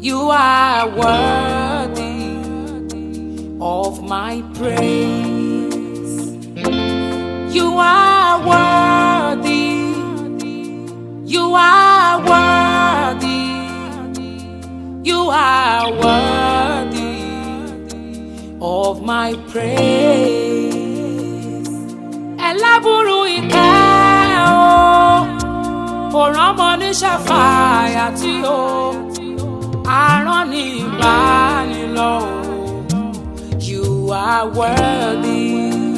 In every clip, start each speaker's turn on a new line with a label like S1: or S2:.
S1: You are worthy of my praise. You are worthy. You are worthy. You are worthy of my praise. Ẹlẹ́bùrú ìkẹ́ o, kò rọ́mọ ní ṣàfàyà tí o, àrán ní ìbánilọ́ o. You are worthy.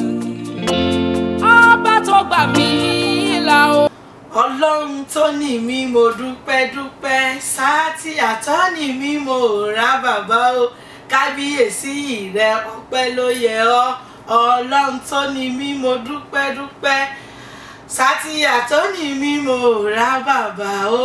S1: Ọba tó gbà mí là o.
S2: ọlọ́run tó ní mi mo dúpẹ́ dúpẹ́ sáàtì àtọ́ni mi mo rà bàbá o kábíyèsí rẹ ọpẹ́ ló yẹ ọ́ ọlọ́run tó ní mi mo dúpẹ́ dúpẹ́ sáàtì àtọ́ni mi mo rà bàbá o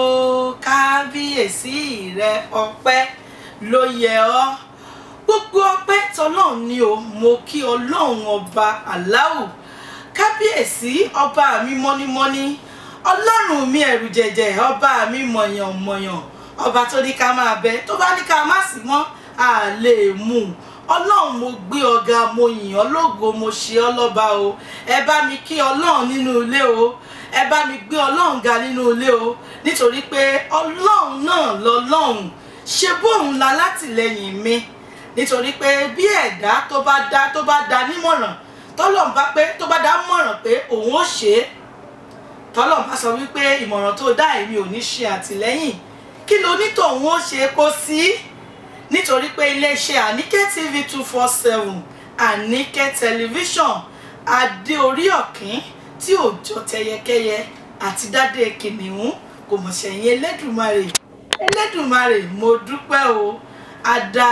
S2: kábíyèsí rẹ ọpẹ́ ló yẹ ọ́ gbogbo ọpẹ́ tọlọ́run ni o mo kí ọlọ́run ọba aláwù kábíyèsí ọba mi mọ́nímọ́ní ọlọ́run mi ẹ̀rù jẹ̀jẹ̀ ọba mi mọ̀yànmọ̀yàn ọba tó ní ká máa bẹ tó bá ní ká má sí mọ́ a lè mú un ọlọ́run mo gbé ọ̀gá mo yìn ọ́ lógo mo ṣe ọ́ lọ́ba o ẹ bá mi kí ọlọ́run nínú ilé o ẹ bá mi gbé ọlọ́run ga nínú ilé o nítorí pé ọlọ́run náà lọ́lọ́run ṣe bóun la látìlẹ́yìn mi nítorí pé bí ẹ̀dá tó bá dá tó bá dá nímọ̀ràn tọ́lọ́run bá pé tó bá dá mọ̀ràn pé òun ó ṣe é tọ́lọ́run bá sọ wípé ìmọ̀ràn tó dá èmi ò ní ṣe àtìlẹ́yìn kí ló ní tòun ó ṣe kó sí nítorí pé iléeṣẹ́ àníkẹ́ tv two four seven àníkẹ́ tẹlifíṣọ̀n adé orí ọ̀kín tí ò jọ tẹyẹkẹyẹ àti dádé kìnìún kò mọ̀ sẹ́yìn elédùnmarè elédùnmarè mo dúpẹ́ o ada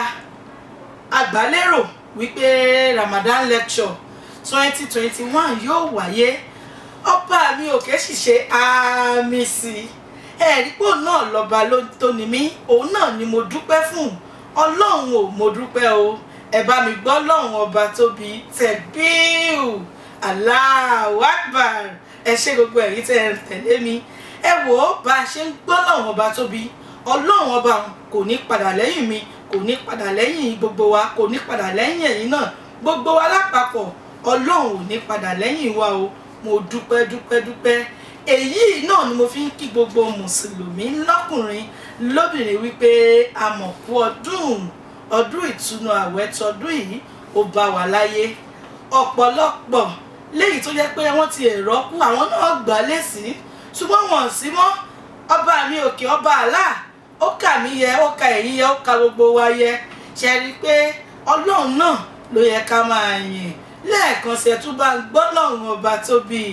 S2: àgbálérò wípé ramadan lecture twenty twenty one yóò wáyé ọba mi ò kẹ́ sì ṣe àmì sí i ẹ̀rí pò náà lọ́ba tó ní mí òun náà ni mo dúpẹ́ fún ọlọ́run ò mo dúpẹ́ o ẹ bá mi gbọ́ ọlọ́run ọba tóbi tẹ̀bíù Allahu Akbar ẹ ṣe gbogbo ẹ̀yin tẹ́ ẹ tẹ̀lé mi ẹ wò ó bá a ṣe ń gbọ́ ọlọ́run ọba tóbi ọlọ́run ọba kò ní padà lẹ́yìn mi kò ní padà lẹ́yìn gbogbo wa kò ní padà lẹ́yìn ẹ̀yin náà gbogbo wa lápapọ̀ ọlọ́run ò ní padà lẹ́yìn wa o mo dúpẹ́ dúpẹ́ dúpẹ́ èyí náà ni mo fi ń kí gbogbo mùsùlùmí lọ́kùnrin lóbìnrin wípé àmọ̀kú ọdún ọdún ìtúnu àwẹ̀ tọdún yìí ó bá wa láyé ọ̀pọ̀lọpọ̀ léyìí tó jẹ́ pé wọ́n ti èrò kú àwọn náà gbà lẹ́sìn ṣùgbọ́n wọn sí mọ́ ọba mi òkè ọba àlá ó kà mí yẹ ó ka èyí yẹ ó ka gbogbo wa yẹ ṣe rí i pé ọlọ́run náà ló yẹ ká máa yìn lẹ́ẹ̀kan ṣe tún bá ń gbọ́ lọ́run ọba tóbi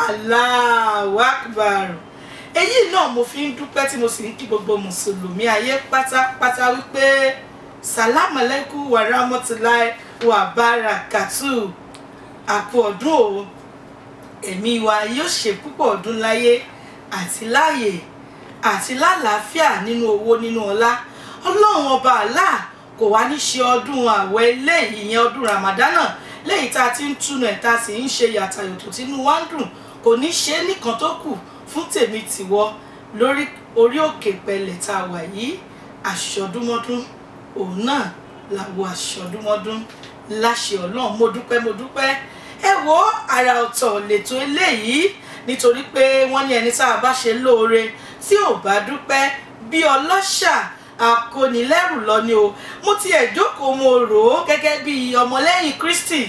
S2: Allahu Akbar èyí náà mo fi ń dúpẹ́ tí mo sì ń kí gbogbo mùsùlùmí ayé pátápátá wípé salamu alaikum wa rahmatulahi wa barakatu àpò ọdún o ẹ̀mí wa yóò ṣe púpọ̀ ọdún láyé àti láàyè àti lálàáfíà nínú owó nínú ọlá ọlọ́run ọba Allah kò wá ní ṣe ọdún àwẹ̀ ilé ìyẹn ọdún ramadana lẹ́yìn tá a ti ń túnú ẹ̀ tá a sì ń ṣe yàtàyòtò tínú wa ń dùn kò ní ṣe é nìkan tó kù fún tèmi tìwọ lórí orí òkè pẹ̀lẹ́ tá a wà yìí àṣọdúnmọ́dún òun náà làwọ àṣọdúnmọ́dún láṣẹ ọlọ́run mo dúpẹ́ mo dúpẹ́ ẹ wo àrà ọ̀tọ̀ lètò eléyìí nítorí pé wọ́n ní ẹni tá a bá ṣe lóore tí ò bá dúpẹ́ bí ọlọ́ṣà akónilẹ́rù lọ ni o mo ti ẹ̀ jókòó mo rò ó gẹ́gẹ́ bí ọmọlẹ́yìn Kristi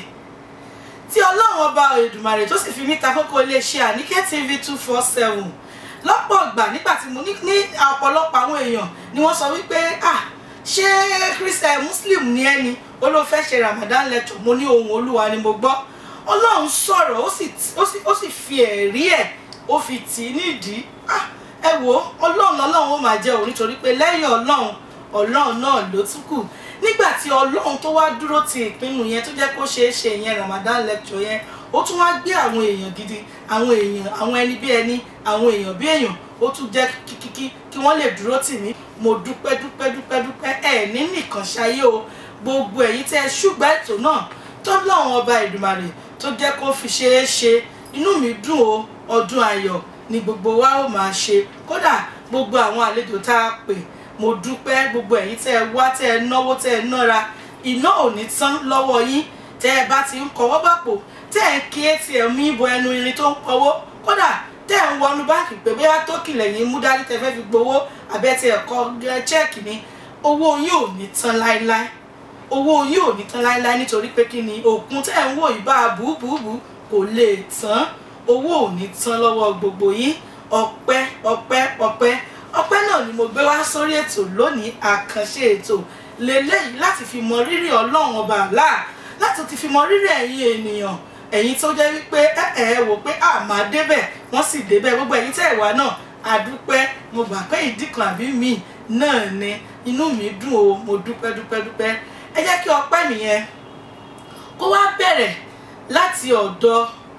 S2: tí ọlọ́run ọba Èdùmàrè tó sì fi mí ta kókó iléeṣẹ́ Àníkẹ́ TV two four seven lọ́pọ̀ ìgbà nígbà tí mo ní ní ọ̀pọ̀lọpọ̀ àwọn èèyàn ni wọ́n sọ wípé ah ṣé Christian Muslim ni ẹni ó ló fẹ́ ṣe Ramadan lecture mo ní ohun Olúwa ni mo gbọ́ ọlọ́run sọ̀rọ̀ ó sì fi ẹ̀rí ẹ̀ ó fi tì í nídìí ah ẹ wo ọlọ́run ọlọ́run ó máa jẹ́ òun nítorí pé lẹ́yìn ọlọ́run ọlọ́run náà ló tún kù nígbà tí ọlọ́run tó wá dúró ti ìpinnu yẹn tó jẹ́ kó ṣeé ṣe yẹn Ramadan lecture yẹn ó tún wá gbé àwọn èèyàn gidi àwọn èèyàn àwọn ẹni bí ẹni àwọn èèyàn bí èèyàn ó tún jẹ́ kíkíkí kí wọ́n lè dúró tì mí mo dúpẹ́ dúpẹ́ dúpẹ́ dúpẹ́ ẹ̀ ní nìkan ṣayé o gbogbo ẹ̀yin tẹ́ ẹ ṣùgbọ́n ètò náà tọ́lọ́run ọba Èdùmàrè tó jẹ́ kó fi ṣeé ṣe inú mi dùn o ọdún ayọ̀ ni gbogbo wa ó máa ṣe kódà gbogbo àwọn àlejò tá a pè mo dúpẹ́ gbogbo ẹ̀yin tẹ́ ẹ wá tẹ́ ẹ náwó tẹ́ ẹ nára iná ò ní tán lọ́wọ́ yín tẹ́ ẹ bá ti ń kọwọ́ bàpò tẹ́ ẹ ń kí atm yín bọ ẹnu irin tó ń pọwó kódà tẹ́ ẹ ń wọnú báńkì pé bóyá tó kìlẹ̀ yín mú dání tẹ́ fẹ́ fi gbowó àbẹ́ tí ẹ kọ chẹ́ẹ̀kì ni owó yín ò ní tán láéláé owó yín ò ní tán láéláé nítorí pé kí ni òkun tẹ́ ẹ ń wò yìí bá bùbùbù kò lè tán owó ò ní tán lọ́wọ́ gbogbo yín ọpẹ́ ọpẹ́ ọpẹ́ ọpẹ́ náà ni mo gbé wá sórí ètò lónìí àkànṣe ètò lélẹ́yìí láti fi mọ rírì ọlọ́run ọba àlá láti ti fi mọ rírì ẹ̀yin ènìyàn ẹ̀yin tó jẹ́ wípé ẹ ẹ wò pé a máa débẹ̀ wọ́n sì débẹ̀ gbogbo ẹ̀yin tẹ́ ẹ̀ wá náà àdúpẹ́ mo gbà pé ìdí kan àbí mi náà ni inú mi dùn o mo dúpẹ́ dúpẹ́ dúpẹ́ ẹ jẹ́ kí ọpẹ́ mi yẹn kó wá bẹ̀rẹ̀ láti ọ̀dọ̀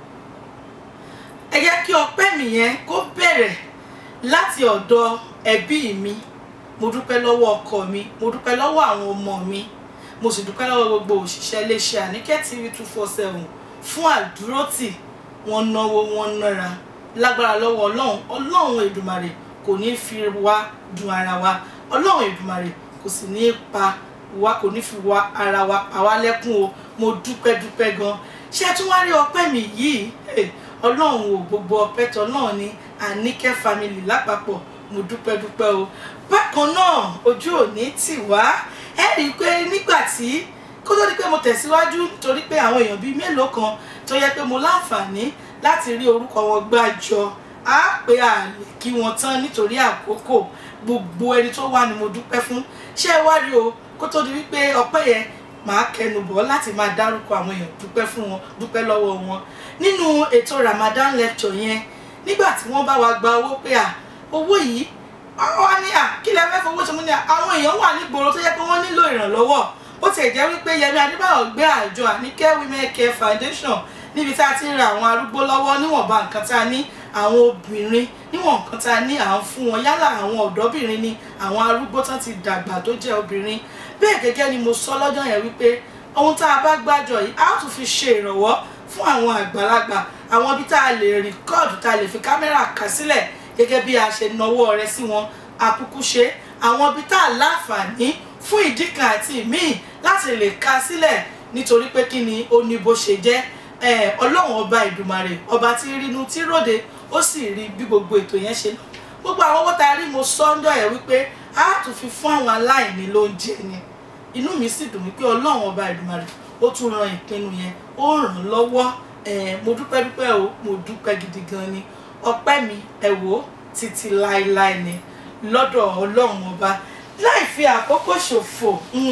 S2: ẹ jẹ́ kí ọpẹ́ mi yẹn kó bẹ̀rẹ̀ láti ọ̀dọ̀ ẹbí mi mo dúpẹ́ lọ́wọ́ ọkọ mi mo dúpẹ́ lọ́wọ́ àwọn ọmọ mi mo sì dúpẹ́ lọ́wọ́ gbogbo òṣìṣẹ́ iléeṣẹ́ Àníkẹ́ TV two four seven fún àdúrótì wọn náwó wọn nára lágbára lọ́wọ́ ọlọ́run ọlọ́run èdùmàrè kò ní fi wá dùn ara wa ọlọ́run èdùmàrè kò sì ní pa wa kò ní fi wá ara wa pa wá lẹ́kún o mo dúpẹ́ dúpẹ́ gan ṣé ẹ tún wá rí ọpẹ́ mi yìí ọlọ́run ò gbogbo ọpẹ́ tọ́ náà ni Àníkẹ́ family lápapọ̀ mo dúpẹ́ dúpẹ́ o bákan náà ojú òní tì wá ẹ rí i pé nígbà tí kó tó di pé mo tẹ̀síwájú nítorí pé àwọn èèyàn bíi mélòó kan tó yẹ pé mo láǹfààní láti rí orúkọ wọn gbàjọ á pé a lè kí wọn tán nítorí àkókò gbogbo ẹni tó wà ní mo dúpẹ́ fún ṣé ẹ wá rí o kó tó di wípé ọpẹ́ yẹn màá kẹnu bọ̀ láti máa dárúkọ àwọn èèyàn dúpẹ́ fún wọn dúpẹ́ lọ́wọ́ wọn nínú ètò Ramadan lecture yẹn nígbà tí wọ́n bá wa gba owó pé à owó yìí wọ́n ní à kí lẹ fẹ́ fowó ṣe mú ní à àwọn èèyàn wà nígboro tó yẹ pé wọ́n nílò ìrànlọ́wọ́ bó tiẹ̀ jẹ́ wípé Yẹmí Adébáyọ̀ gbé àjọ Àníkẹ́ Women Care Foundation níbi tá a ti ń ra àwọn arúgbó lọ́wọ́ níwọ̀nba nǹkan tá a ní àwọn obìnrin níwọ̀n nǹkan tá a ní à ń fún wọn yálà àwọn ọ̀dọ́bìnrin ni àwọn arúgbó tán ti dàgbà tó jẹ́ obìnrin bẹ́ẹ̀ gẹ́gẹ́ ni mo sọ lọ́jọ́ yẹn wípé ohun tá a bá gbàjọ yìí á tún fi ṣe ìrànwọ́ fún àwọn àgbàlagbà àwọn ibi tá a lè rìkọ́ọ̀dù tá a lè fi kámẹ́rà kà sílẹ̀ gẹ́gẹ́ bí a ṣe nawọ́ rẹ sí wọn àkúkú ṣe àwọn ibi tá a láǹfààní fún ìdí kan àti ìmíì láti lè ka sílẹ̀ nítorí pé kí ni ó ní bó ṣe jẹ́ ọlọ́run ọba ìdùmarè ọba tí rínú tí ròde ó sì rí bí gbogbo ètò yẹn ṣe lọ gbogbo àwọn owó tá a rí mo sọ́ńdọ̀ ẹ̀ wípé a tún fi fún àwọn aláìní lóúnjẹ ni inú mi sì dùn wípé ọlọ́run ọba ìdùmarè ó tún ran ìpinnu yẹn ó ràn lọ́wọ́ mo dúpẹ́ dúpẹ́ o mo dúpẹ́ gidi gan ni ọpẹ́ mi ẹ wò ó títí láéláé ni lọ́dọ̀ ọlọ́run ọba láì fi àkókò ṣòfò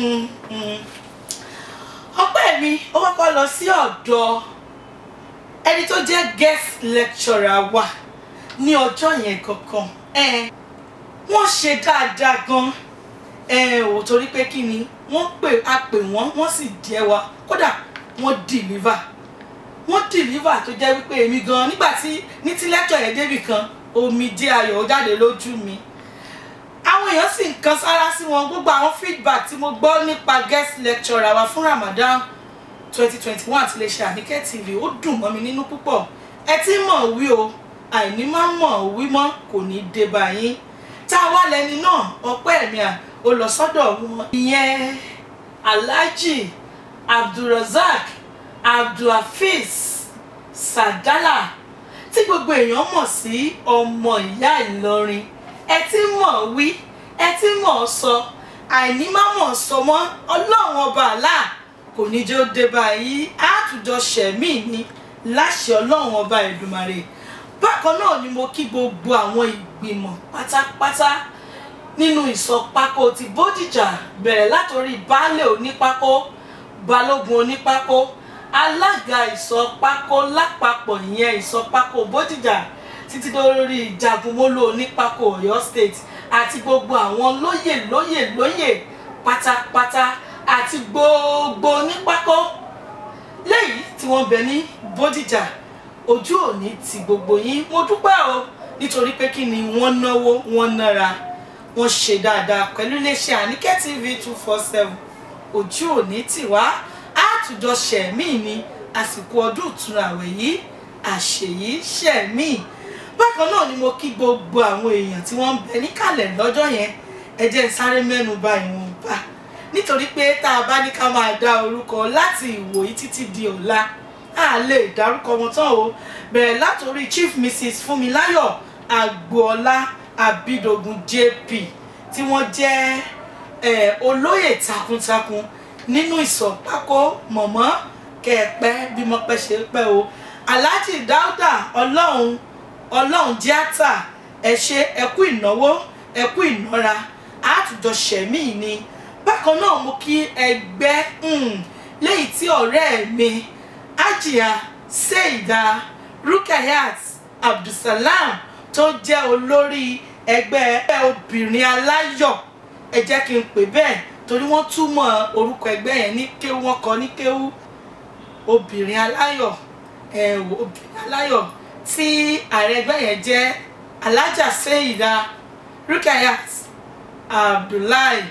S2: ọpẹ́ mi ó kọ́kọ́ lọ sí ọ̀dọ̀ ẹni tó jẹ́ guest lecturer wa ní ọjọ́ yẹn kankan wọ́n ṣe dáadáa gan ò torí pé kí ni wọ́n pè á pè wọ́n wọ́n sì jẹ́ wa kódà wọ́n deliver wọ́n deliver tó jẹ́ wípé èmi gan nígbà tí ní tí lecture yẹn débì kan omijé ayọ̀ jáde lójú mi àwọn èèyàn sì ń kan sára sí wọn gbogbo àwọn feedback tí mo gbọ́ nípa guest lecturer wa fún Ramadan twenty twenty one ti lè ṣe Àníkẹ́ TV ó dùn mọ́ mi nínú púpọ̀ ẹ ti mọ̀ wí o àìní má mọ̀ wí mọ́ kò ní dé bá yín tá a wá lẹni náà ọpẹ́ mi à ó lọ sọ́dọ̀ wọn ìyẹn Alhaji Abdulrasaq Abdulhafiz Sadala tí gbogbo èèyàn mọ̀ sí ọmọ ìyá Ìlọrin ẹ ti mọ̀ wí ẹ ti mọ̀ sọ àìní má mọ̀ sọ mọ́ ọlọ́run ọba àlá kò ní jẹ́ ó dé báyìí àtújọ ṣẹ̀mí ni láṣẹ ọlọ́run ọba Èdùmàrè bákan náà ni mo kí gbogbo àwọn ìgbìmọ̀ pátápátá nínú ìsọpákó ti Bódìjà bẹ̀rẹ̀ látòrí baálé onípákó balógun onípákó alága ìsọpákó lápapọ̀ ìyẹn ìsọpákó Bódìjà títí lórí ìjagunmólú onípákó Ọ̀yọ́ state àti gbogbo àwọn lóyè lóyè lóyè pátápátá àti gbogbo onípákó léyìí tí wọ́n bẹ ní Bódìjà ojú òní ti gbogbo yín mo dúpẹ́ o nítorí pé kí ni wọ́n náwó wọ́n nára wọ́n ṣe dáadáa pẹ̀lú iléeṣẹ́ Àníkẹ́ TV two four seven ojú òní tì wá àtújọ ṣẹ̀mí ni àsìkò ọdún ìtúnu àwẹ̀ yìí àṣeyí ṣẹ̀mí bákan náà ni mo kí gbogbo àwọn èèyàn tí wọ́n ń bẹ níkàlẹ̀ lọ́jọ́ yẹn ẹ jẹ́ n sáré mẹ́nu bà ìwọ̀nba nítorí pé tá a bá ní ká máa dá orúkọ láti ìwòyí títí di ọ̀la a lè dárúkọ wọn tán o bẹ̀rẹ̀ látòrí chief mrs fúnmiláyọ̀ agboola abidogun jp tí wọ́n jẹ́ eh, olóyè takuntakun nínú ìsọ̀pákó mọ̀mọ́ kẹ̀pẹ́ bí mọ́pẹ́ ṣe pẹ́ o alhaji dauda ọlọ́run ọlọ́run tíátà ẹ ṣe ẹkú ìnáwó ẹkú ìnára àtújọ ṣẹ̀mí ni bákan náà mo kí ẹgbẹ́ um, lẹ́yìn tí ọ̀rẹ́ mi ajia seida rukayat abdulsalam tó jẹ́ olórí ẹgbẹ́ obìnrin aláyọ̀ ẹ jẹ́ kí n pè bẹ́ẹ̀ torí wọ́n túmọ̀ orúkọ ẹgbẹ́ yẹn ní kéwú wọ́n kọ ní kéwú obìnrin aláyọ̀ ẹ wò obìnrin aláyọ̀ tí ààrẹ ẹgbẹ́ yẹn jẹ́ alájà seida rukayat abdullahi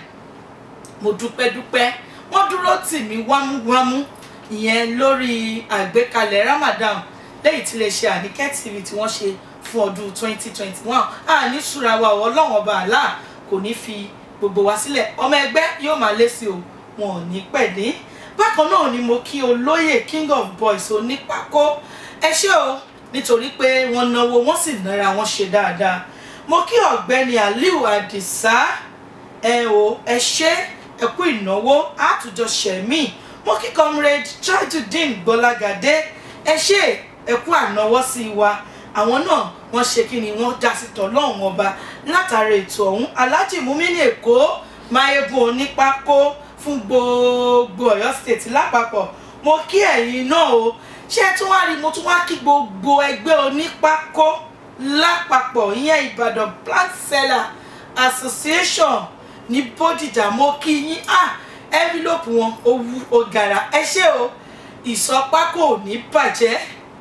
S2: mo dúpẹ́ dúpẹ́ wọ́n dúró tì mí wámúwámú ìyẹn lórí àgbékalẹ̀ ramadan lẹ́yìn tí iléeṣẹ́ àníkẹ́ tv tí wọ́n ṣe fún ọdún 2021 àní ṣúra wa ọlọ́run ọba àlá kò ní fi gbogbo wa sílẹ̀ ọmọ ẹgbẹ́ yóò máa lé sí o wọn ò ní pẹ̀lú bákan náà ni mo kí olóyè king of boys onípákó ẹ ṣé o nítorí pé wọ́n náwó wọ́n sì nára wọn ṣe dáadáa mo kí ọ̀gbẹ́ni aliu adisa ẹ o ẹ ṣé ẹ kú ìnáwó àtújọ ṣẹ̀mí mo kí comrade tajudeen gbọ́lágadé ẹ ṣé ẹ kú ànáwọ́ sí wa àwọn náà wọ́n ṣe kí ni wọ́n dá sí tọ́lọ́hún ọba látara ètò ọ̀hún alhaji mumini èkó mayegun onípákó fún gbogbo Ọ̀yọ́ state lápapọ̀ mo kí ẹ̀yin náà o ṣé tún wá rí mo tún wá kí gbogbo ẹgbẹ́ onípákó lápapọ̀ ìyẹn Ìbàdàn plant seller association ní Bódìjà mo kí yín ah envelope wọn owó ọ̀gàrà ẹ ṣé o ìsọpákó ò ní bàjẹ́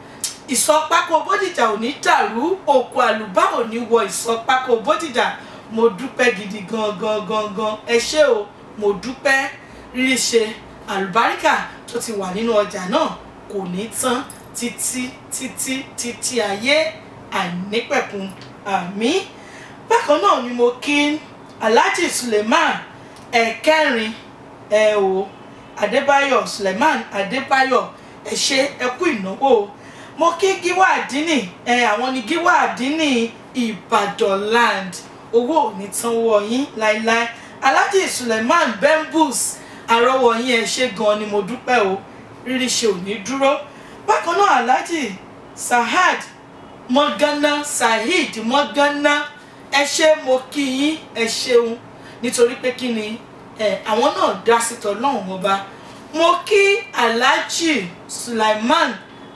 S2: ìsọpákó Bódìjà ò ní dàrú òkú àlùbá ò ní wọ ìsọpákó Bódìjà mo dúpẹ́ gidi gan gan gan gan ẹ ṣé o mo dúpẹ́ rírí ṣe àlùbáríkà tó ti wà nínú ọjà náà kò ní tán títí títí títí ayé àìnípẹ̀kun àmín bákan náà ni mo kí alhaji suleiman ẹ̀kẹrin ẹ o adébáyọ̀ suleiman adébáyọ̀ ẹ ṣé ẹ kú ìnáwó mo kí gíwá àdínì ẹ àwọn ni gíwá àdínì ìbàdàn land owó ò ní tán wọ yín láéláé alhaji suleiman bembus àrọwọ yín ẹ ṣé gan ni mo dúpẹ́ o rírí ṣe ò ní dúró bákan náà alhaji sahad mọ́gánná saheed mọ́gánná ẹ ṣé mo kí yín ẹ ṣeun nítorí pé kí ni ẹ àwọn náà dá sí tọlọ́run ọba mo kí alhaji sulaiman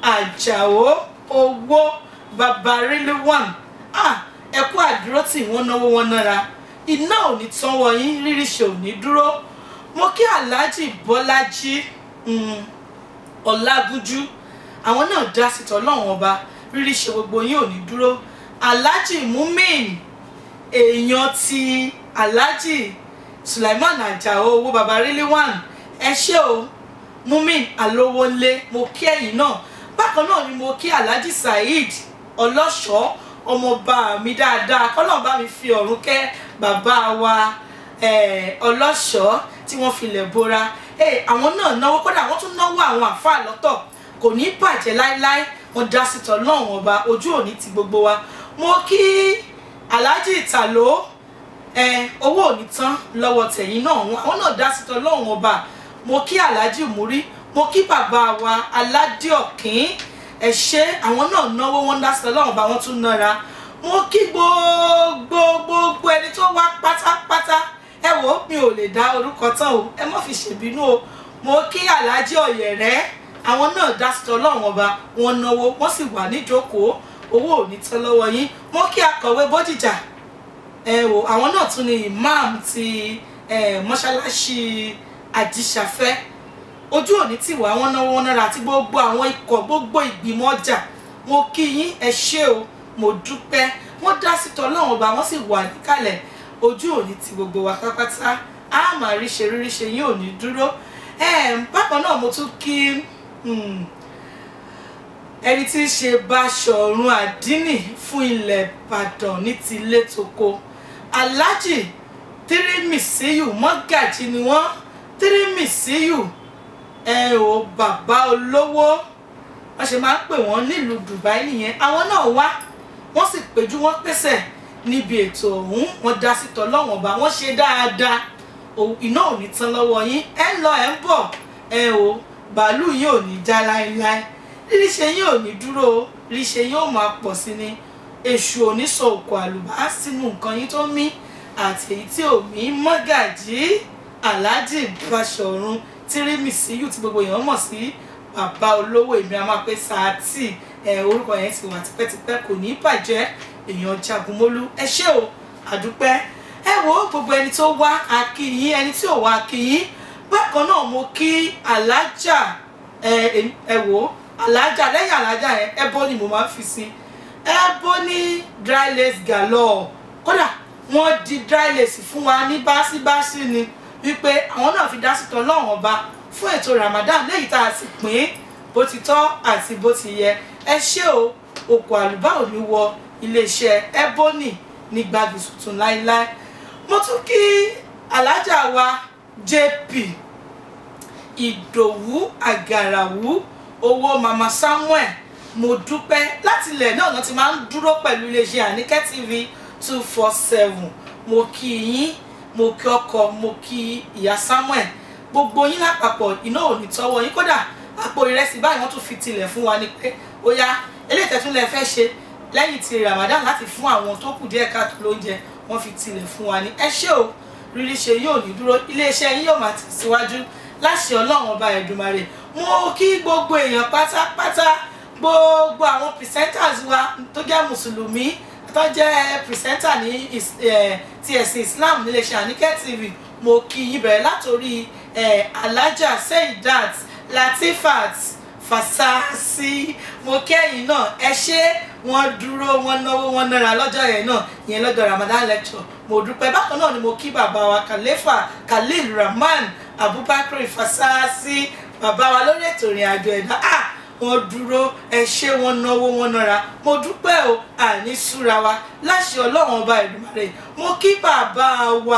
S2: ajao owó babaríléwàn ah ẹ kú àdúró tí wọ́n náwó wọn nára iná ò ní tán wọ yín rírí ṣe ò ní dúró mo kí alhaji bọ́lájí ọlágúnjú àwọn náà dá sí tọlọ́run ọba rírí ṣe gbogbo yín ò ní dúró alhaji mumin èèyàn ti alhaji sulaiman ajao owó babaríléwàn ẹ ṣé o mumin alówólé mo kí ẹ̀yin náà bákan náà ni mo kí alhaji saheed ọlọ́ṣọ́ ọmọọba mi dáadáa kọ́nà bá mi fi ọ̀run kẹ́ bàbá wa ọlọ́ṣọ́ tí wọ́n filẹ̀ bora àwọn náà náwó kódà wọ́n tún náwó àwọn àfáà lọ́tọ̀ kò ní bàjẹ́ láéláé wọ́n dá sí tọ́ náà wọn ba ojú òní ti gbogbo wa mo kí alhaji ìtàló owó òní tán lọ́wọ́ tẹ̀yìn náà àwọn náà dá sí tọ́ náà wọn ba mo kí alhaji múrí mo kí bàbá wa aládìọ̀kín ẹ ṣé àwọn náà náwó wọn dá sí tọ́ náà wọn ba wọ́n tún nára mo kí gbogbo gbogbo ẹni tó wá pátápátá ẹ wò ó mi ò lè dá orúkọ tán o ẹ má fi ṣèbínú o mo kí alhaji ọ̀yẹ̀rẹ́ àwọn náà dá sí tọ́lọ́run ọba wọn náwó wọ́n sì wà níjókòó owó ò ní tán lọ́wọ́ yín mo kí akọ̀wé bódìjà ẹ wò àwọn náà tún ni imam ti mọ́ṣáláṣí àjíṣàfẹ́ ojú òní tì wá wọn náwó wọn náírà àti gbogbo àwọn ikọ̀ gbogbo ìgbìmọ̀ ọjà mo kí yín ẹ ṣé o mo dúpẹ́ wọ́n dá sí tọ́lọ́run ọba wọ́n sì wà níkàlẹ̀ ojú òní ti gbogbo wa pátápátá a máa rí ṣe rírí ṣe yín ò ní dúró bákan náà mo tún kí ẹni tí ń ṣe Báṣọ̀run Àdínì fún ilẹ̀ Ìbàdàn ní ti ilé toko Alhaji tírímìsíyù mọ́gàjì ni wọ́n tírímìsíyù ẹ ò bàbá olówó wọ́n ṣe máa ń pè wọ́n nílùú Dubai nìyẹn àwọn náà wá wọ́n sì péjú wọ́n pèsè níbi ètò ọ̀hún wọ́n dá sí tọ́lọ́wọ̀n bá wọ́n ṣe dáadáa iná ò ní tán lọ́wọ́ yín ẹ ń lọ ẹ ń bọ̀ ẹ o bàálù yín ò ní já láéláé ríṣe yín ò ní dúró ríṣe yín ò máa pọ̀ sí ni èṣù ò ní sọ òkò àlùbá sínú nǹkan yín tó mí àti èyí tí ò mí mọ́gàjí aláàjì Báṣọ̀run tírímìsíyù tí gbogbo èèyàn mọ̀ sí bàbá olówó èmi a máa pé sáàtì ẹ orúkọ yẹn ti wà tipẹ́tipẹ́ kò ní bàjẹ́ èèyàn jagunmólú ẹ ṣé o àdúpẹ́ ẹ wo gbogbo ẹni tó wá akíyín ẹni tí ò wá akíyín bákan náà mo kí alájà ẹ ẹ wo alájà lẹ́yìn alájà yẹn ẹbọ ni mo máa ń fi sí ẹbọ ní dry lace galore kódà wọ́n di dry lace fún wa ní báṣíbáṣí ni wípé àwọn náà fi dá sí tán lọ́wọ́n ọba fún ètò Ramadan léyìí tá a sì pín bó ti tọ́ àti bó ti yẹ ẹ ṣé o òkò àlùbá ò ní wọ iléeṣẹ́ ebony ní gbági tuntun láíláí mo tún kí alájà wa jp ìdòwú àgàràwú owó mama samuel mo dúpẹ́ láti ilẹ̀ náà náà ti máa ń dúró pẹ̀lú iléeṣẹ́ àníkẹ́ tv two four seven mo kí yín mo kí ọkọ mo kí ìyá samuel gbogbo yín lápapọ̀ iná ò ní tọ́wọ́ yín kódà àpò ìrẹsì báyìí wọ́n tún fi tilẹ̀ fún wa ni pé ó yá eléyìí tẹ́tún lẹ fẹ́ ṣe lẹ́yìn ti ramadan láti fún àwọn tó kù díẹ̀ káàtó lóúnjẹ wọ́n fi tilẹ̀ fún wa ní ẹ ṣé o rírí ṣe yóò ní dúró iléeṣẹ́ yín yóò máa tẹ̀síwájú láṣẹ ọlọ́run ọba ẹ̀dùnmarè mo kí gbogbo èèyàn pátápátá gbogbo àwọn presenters wa tó jẹ́ mùsùlùmí tó jẹ́ presenter ní ti ẹ̀sìn islam níléeṣẹ́ àníkẹ́ tv mo kí yín bẹ̀rẹ̀ látòrí alájà seidat latifat fasasi mo kẹ́yìn náà ẹ ṣé wọ́n dúró wọ́n náwó wọ́n nára lọ́jọ́ yẹn náà yẹn lọ́jọ́ ramadan lecture mo dúpẹ́ bákan náà ni mo kí bàbá wa kàlẹ́fà khalil rahman abubakar fasasi bàbá wa lórí ètò ìrìn àjò ẹ̀dá ah wọ́n dúró ẹ ṣé wọ́n náwó wọ́n nára mo dúpẹ́ o àní súra wa láṣẹ ọlọ́run ọba Èdùmàrè mo kí bàbá wa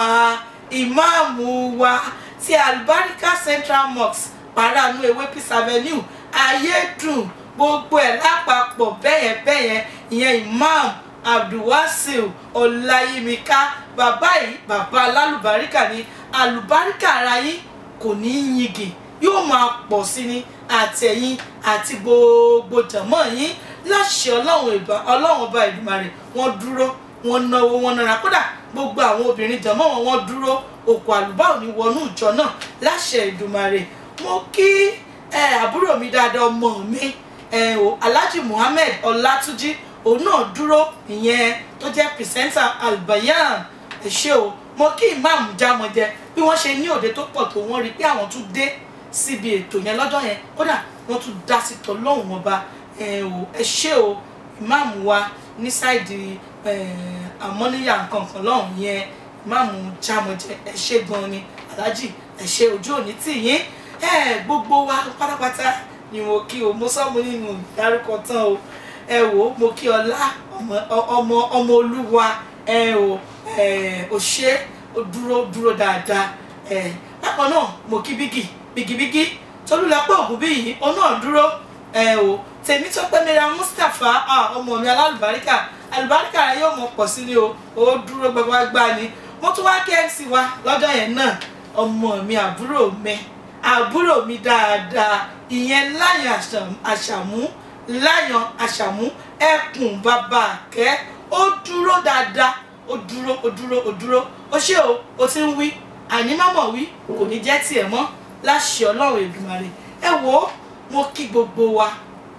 S2: ìmáàmù wa ti albarika central mosque paranu ewé peace avenue ayédùn gbogbo ẹ̀ lápapọ̀ bẹ́yẹn bẹ́yẹn ìyẹn imam abdulwasil ọláyímíká bàbá yìí bàbá alálùbáríkà ni alùbáríkà ara yín kò ní í yingì yóò máa pọ̀ sí ni àtẹ̀yìn àti gbogbo jàmọ́ yín láṣẹ ọlọ́run ọba Èdùmàrè wọ́n dúró wọ́n náwó wọ́n nára kódà gbogbo àwọn obìnrin jàmọ́ wọn wọ́n dúró òkú àlùbá ò ní wọnú ìjọ náà láṣẹ Èdùmàrè mo kí àbúrò mi dáadáa ọmọ mi Alhaji Muhammed Ọlátúnjí òun náà dúró ìyẹn tó jẹ́ pìrìsẹ́ńtà Albayan ẹ ṣé o mo kí ìmáàmù Jámọ̀jẹ bí wọ́n ṣe ní òde tó pọ̀ tó wọ́n rí pé àwọn tún dé síbi ètò yẹn lọ́jọ́ yẹn kódà wọ́n tún dá sí tọ́lọ́hún ọba ẹ ṣé o ìmáàmù wa ní sáìdì àmọ́níyà nǹkankan lọ́hùn yẹn ìmáàmù Jámọ̀jẹ ẹ ṣé gan ni aláàjì ẹ ṣé ojú òní tì yín gbogbo wa pátápátá ni mo kí o mo sọ́mu nínú ìdárúkọ tán o ẹ wò ó mo kí ọlá ọmọ ọmọ olúwa ẹ o ò ṣe ó dúró dúró dáadáa bákan náà mo kí bígì bígibígí tolúlọpọ̀ ògùn bí yìí ó náà dúró ẹ o tèmi tó pẹ́ mẹ́ra Mustapha ọmọ mi alálùbáríkà alùbáríkà rẹ yóò mọ pọ̀ sí ni o ó dúró gbagbagbá ni mo tún wá kí MC wa lọ́jọ́ yẹn náà ọmọ mi àbúrò mi àbúrò mi dáadáa ìyẹn láyàn àṣàmú láyàn àṣàmú ẹkùn bàbá àkẹ́ ó dúró dáadáa ó dúró ó dúró ó dúró ó ṣé o ó ti ń wí àní mọ́mọ́ wí kò ní jẹ́ tiẹ̀ mọ́ láṣẹ ọlọ́run Èdùmàrè ẹ wò ó mo kí gbogbo wa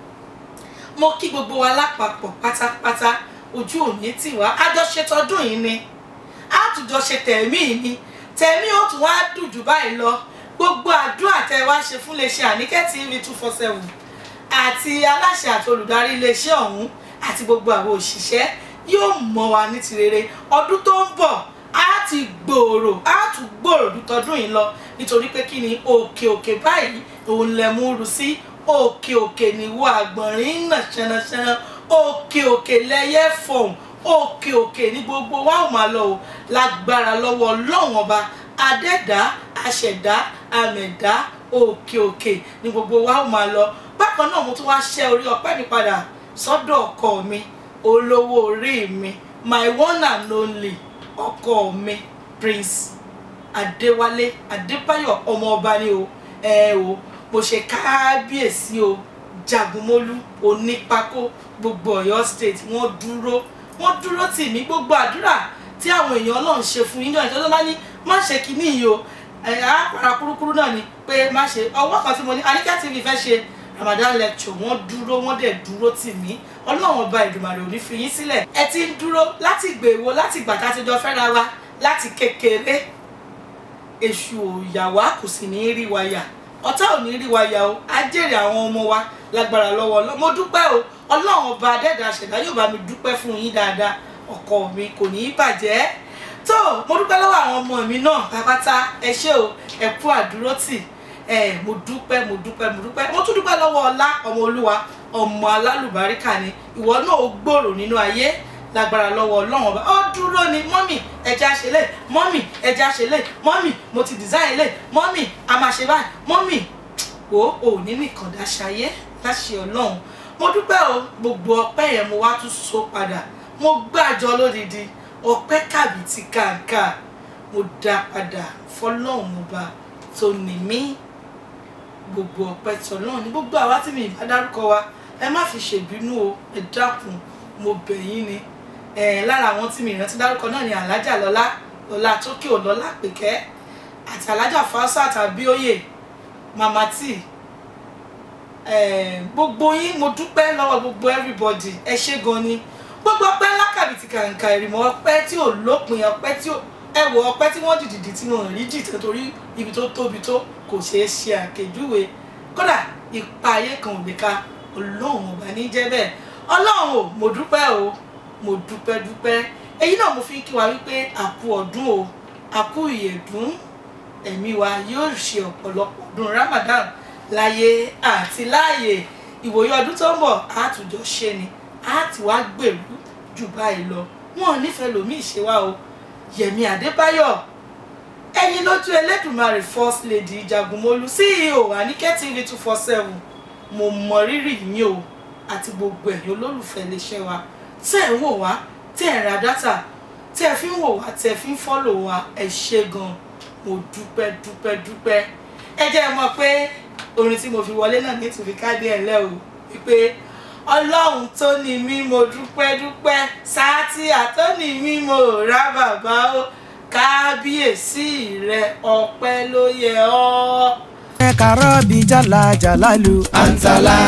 S2: mo kí gbogbo wa lápapọ̀ pátápátá ojú òní tì wá àjọṣe tọdún yìí ni àtúnjọṣe tẹ̀mí ni tẹ̀mí ó tún wá dùn jù báyìí lọ gbogbo àdúrà tẹ wá ṣe fún iléeṣẹ́ Àníkẹ́ TV two four seven àti aláṣẹ àti olùdarí iléeṣẹ́ ọ̀hún àti gbogbo àwọn òṣìṣẹ́ yóò mọ wa ní ti rere ọdún tó ń bọ̀ á ti gbòòrò á tún gbòòrò ju tọdún yìí lọ nítorí pé kí ni òkè òkè báyìí òun lẹ mú rú sí òkè òkè níwọ àgbọ̀nrín náà ṣẹnaṣẹna òkè òkè lẹyẹ fọhùn òkè òkè ní gbogbo wa ò máa lọ o lágbára lọ́wọ́ ọlọ́run ọba adẹ́dá aṣẹ̀dá àmẹ̀dá òkè òkè ní gbogbo wa ò máa lọ bákan náà mo tún wá ṣẹ́ orí ọpẹ́ mi padà sọ́dọ̀ ọkọ mi olówó orí mi my one and only ọkọ mi prince adéwálé adébáyọ̀ ọmọ ọba ni o ẹ o mo ṣe káábíyèsí o jagunmólú onípákó gbogbo Ọ̀yọ́ state wọ́n dúró wọ́n dúró tì mí gbogbo àdúrà tí àwọn èèyàn Ọlọ́run ṣe fún yín náà ìjọba bá ní má ṣe kínní yìí o àpàrà kúrúkúrú náà ni pé má ṣe ọwọ́ kan tí mo ní Àníkẹ́ TV fẹ́ ṣe Ramadan lecture wọ́n dúró wọ́n dẹ̀ dúró tì mí Ọlọ́run ọba Èdùmàrè ò ní fi yín sílẹ̀ ẹ ti ń dúró láti gbèwò láti gbà tá a ti jọ fẹ́ra wa láti kékeré èṣù òyàwá kò sì ní í rí wa yà ọ̀tá ò ní rí wa yà o á jèrè àwọn ọmọ wa lágbára lọ́wọ́ Ọlọ́run mo dúpẹ́ o Ọlọ́run ọba adẹ́dàá ṣẹ̀dá yóò bá mi dúpẹ́ fún yín dáadáa ọkọ mi kò ní í bàjẹ́ tó mo dúpẹ́ lọ́wọ́ àwọn ọmọ mi náà pápátá ẹ ṣé o ẹ kú àdúrótì ẹ mo dúpẹ́ mo dúpẹ́ mo dúpẹ́ mo tún dúpẹ́ lọ́wọ́ ọlá ọmọ olúwa ọmọ alálùbáríkà ni ìwọ náà ó gbòòrò nínú ayé lágbára lọ́wọ́ ọlọ́run ọba ó dúró ni mọ́mì ẹja ṣe lè mọ́mì ẹja ṣe lè mọ́mì mo ti design lè mọ́mì a máa ṣe báyìí mọ́mì wò ó ní nìkan dáṣayé láṣẹ ọlọ́run mo dúpẹ́ o gbogbo ọpẹ́ yẹn mo wá tún so padà mo gbàjọ lódìdí ọpẹ́ kàbìtì kàǹkà mo dá padà fọlọ́run ọba tó ní mí gbogbo ọpẹ́ tọlọ́run ní gbogbo àwa tí mi ìbá dárúkọ wa ẹ má fi ṣèbínú o ẹ dákun mo bẹ̀ yín ni ẹ lára àwọn tí mi ìrántí dárúkọ náà ni alájà lọlá lọlá tókè ọlọlá pèkẹ àti alájà fásá tàbí òye màmá tí gbogbo yín mo dúpẹ́ lọ́wọ́ gbogbo everybody ẹ ṣé gan ni gbogbo ọpẹ́ lákàbìtì kàǹkà ìrìmọ̀ ọpẹ́ tí ò lópin ọpẹ́ tí ò ẹwọ ọpẹ́ tí wọ́n dìdìdì tí wọ́n rí jìtẹ torí ibi tó tóbi tó kò ṣeé ṣe àkèjúwe kódà ipa ayé kan ò lè ka ọlọ́run ọba ní jẹ́ bẹ́ẹ̀ ọlọ́run o mo dúpẹ́ o mo dúpẹ́ dúpẹ́ èyí náà mo fi ń kí wa wípé àkú ọdún o àkú ìyẹ̀dún ẹ̀mí wa yóò ṣe ọ̀pọ̀lọpọ̀ ọdún Ramadan láyé àti láàyè ìwòye ọdún tó ń bọ̀ àtúnjọ ṣe ni àti wá gbèrú jù báyìí lọ wọn ò nífẹ̀ẹ́ lòmíì ṣe wá o Yẹ̀mí Adébáyọ̀ ẹ̀yin lójú Ẹlẹ́dùmarè first lady Jagunmólú CEO Àníkẹ́ TV two four seven mo mọ rírì yín o àti gbogbo ẹ̀yin olólùfẹ́ iléeṣẹ́ wa tẹ́ ẹ̀ ń wò wá tẹ́ ẹ̀ ń ra dátà tẹ́ ẹ fi ń wò wá tẹ́ ẹ fi ń fọ́lò wa ẹ ṣé gan mo dúpẹ́ dúpẹ́ dúpẹ́ ẹ jẹ́ ẹ mọ̀ pé orin tí mo fi wọlé náà ní ìtùfí káàdì ẹ̀ lẹ́ o wípé ọlọ́run tó ní mí mo dúpẹ́ dúpẹ́ sáàtì àtọ́ni mí mo rà bàbá o kábíyèsí rẹ ọpẹ́ ló yẹ ọ́.
S3: ẹ kàrọ́ bí jàlá jàlálù àǹtàlà.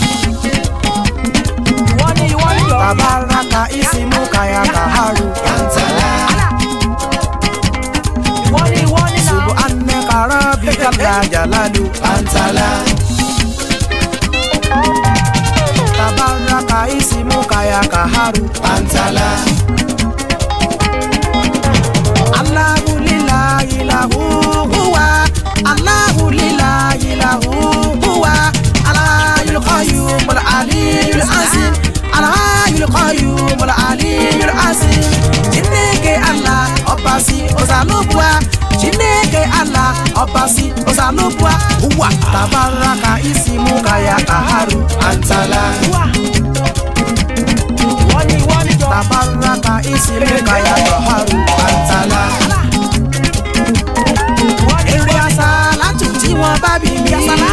S1: wọ́n ní wọ́n ní yọ̀.
S3: tabaraka isimu kaya kaharu àǹtàlà.
S1: wọ́n ní wọ́n ní náà.
S3: subu anẹ kàrọ́ bí jàlá jàlálù àǹtàlà. tabaraka isimu kaya kaharu àǹtàlà. Allahu lillahi lahu huwa Allahu lillahi lahu huwa Al-Hayyul Qayyum Al-Aliyyul Azim Al-Hayyul Qayyum Al-Aliyyul Azim Chineke Allah ọba sí ọ̀sánlóbùà Chineke Allah ọba sí ọ̀sánlóbùà huwa Tabaraka isimu kaya kaharu antala
S1: wọ́n ní wọ́n ní yọ̀.
S3: Tabaraka isimu kaya kaharu antala
S1: wọ́n ní
S3: èrè àṣà látù tí wọ́n bá bí mi.